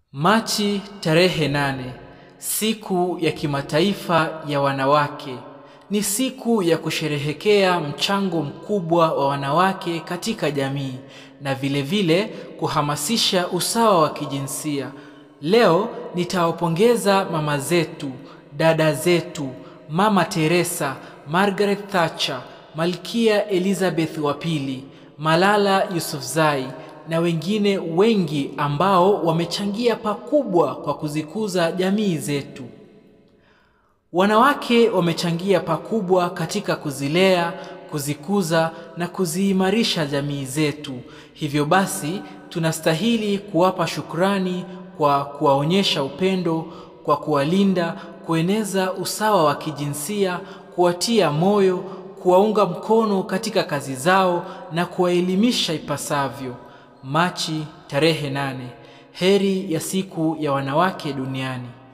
Machi tarehe nane, siku ya kimataifa ya wanawake. Ni siku ya kusherehekea mchango mkubwa wa wanawake katika jamii na vile vile kuhamasisha usawa wa kijinsia. Leo nitawapongeza mama zetu, dada zetu, Mama Teresa, Margaret Thatcher, Malkia Elizabeth wa pili, Malala Yousafzai na wengine wengi ambao wamechangia pakubwa kwa kuzikuza jamii zetu. Wanawake wamechangia pakubwa katika kuzilea, kuzikuza na kuziimarisha jamii zetu. Hivyo basi, tunastahili kuwapa shukrani kwa kuwaonyesha upendo, kwa kuwalinda, kueneza usawa wa kijinsia, kuwatia moyo, kuwaunga mkono katika kazi zao na kuwaelimisha ipasavyo. Machi tarehe nane. Heri ya siku ya wanawake duniani.